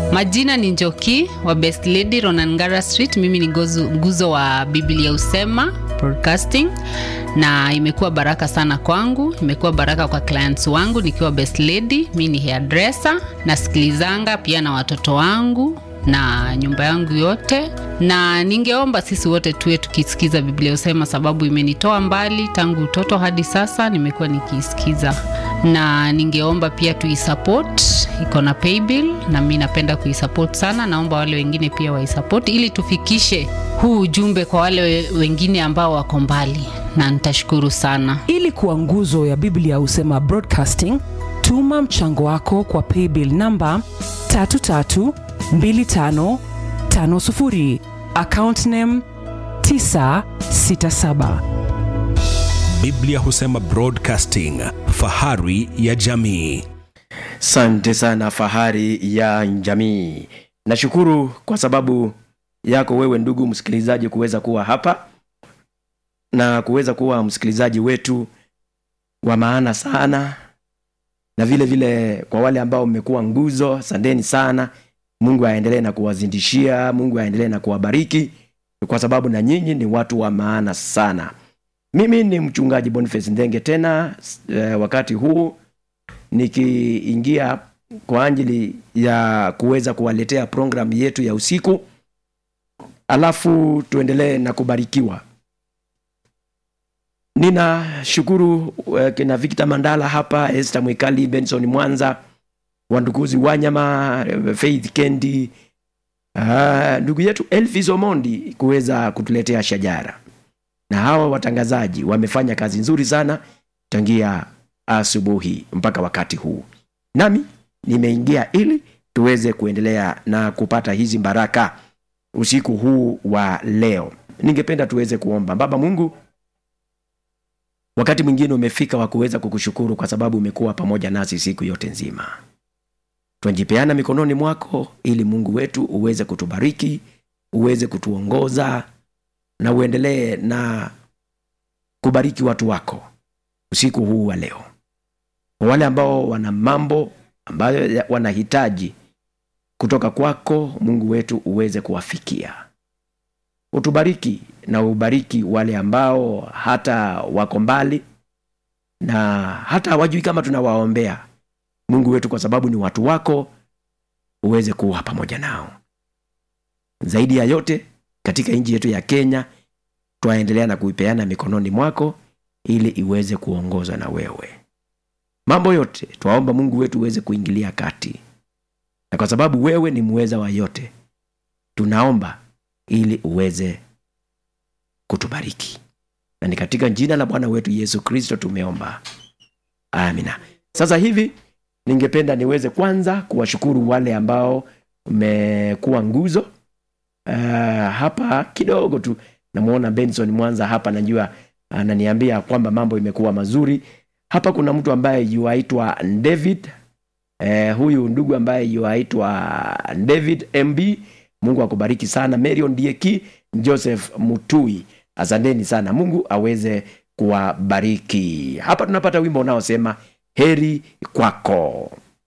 Majina ni Njoki wa Best Lady Ronangara Street. Mimi ni nguzo, nguzo wa Biblia Usema Broadcasting, na imekuwa baraka sana kwangu, imekuwa baraka kwa clients wangu nikiwa Best Lady. Mi ni hairdresser, nasikilizanga pia na watoto wangu na nyumba yangu yote, na ningeomba sisi wote tuwe tukisikiza Biblia Usema, sababu imenitoa mbali tangu utoto hadi sasa, nimekuwa nikiisikiza, na ningeomba pia tuisupport, iko na paybill na mi napenda kuisupport sana. Naomba wale wengine pia waisupport ili tufikishe huu ujumbe kwa wale we- wengine ambao wako mbali, na nitashukuru sana. ili kuwa nguzo ya biblia husema broadcasting tuma mchango wako kwa paybill namba 332550 account name 967 biblia husema broadcasting fahari ya jamii Asante sana fahari ya jamii. Nashukuru kwa sababu yako wewe ndugu msikilizaji kuweza kuwa hapa na kuweza kuwa msikilizaji wetu wa maana sana, na vile vile kwa wale ambao mmekuwa nguzo, asanteni sana. Mungu aendelee na kuwazindishia, Mungu aendelee na kuwabariki, kwa sababu na nyinyi ni watu wa maana sana. Mimi ni mchungaji Boniface Ndenge tena eh, wakati huu nikiingia kwa ajili ya kuweza kuwaletea programu yetu ya usiku alafu tuendelee na kubarikiwa ninashukuru uh, kina Victor Mandala hapa Esther Mwikali Benson Mwanza wandukuzi Wanyama eh, Faith Kendi uh, ndugu yetu Elvis Omondi kuweza kutuletea shajara na hawa watangazaji wamefanya kazi nzuri sana tangia asubuhi mpaka wakati huu nami nimeingia ili tuweze kuendelea na kupata hizi baraka usiku huu wa leo ningependa tuweze kuomba baba mungu wakati mwingine umefika wa kuweza kukushukuru kwa sababu umekuwa pamoja nasi siku yote nzima twajipeana mikononi mwako ili mungu wetu uweze kutubariki uweze kutuongoza na uendelee na kubariki watu wako usiku huu wa leo kwa wale ambao wana mambo ambayo ya- wanahitaji kutoka kwako mungu wetu uweze kuwafikia utubariki na ubariki wale ambao hata wako mbali na hata hawajui kama tunawaombea mungu wetu kwa sababu ni watu wako uweze kuwa pamoja nao zaidi ya yote katika nchi yetu ya kenya twaendelea na kuipeana mikononi mwako ili iweze kuongozwa na wewe mambo yote twaomba mungu wetu uweze kuingilia kati na kwa sababu wewe ni muweza wa yote tunaomba ili uweze kutubariki na ni katika jina la bwana wetu yesu kristo tumeomba amina sasa hivi ningependa niweze kwanza kuwashukuru wale ambao mmekuwa nguzo uh, hapa kidogo tu namwona benson mwanza hapa najua ananiambia kwamba mambo imekuwa mazuri hapa kuna mtu ambaye yuaitwa david eh, huyu ndugu ambaye yuaitwa david mb mungu akubariki sana marion dieki joseph mutui asanteni sana mungu aweze kuwabariki hapa tunapata wimbo unaosema heri kwako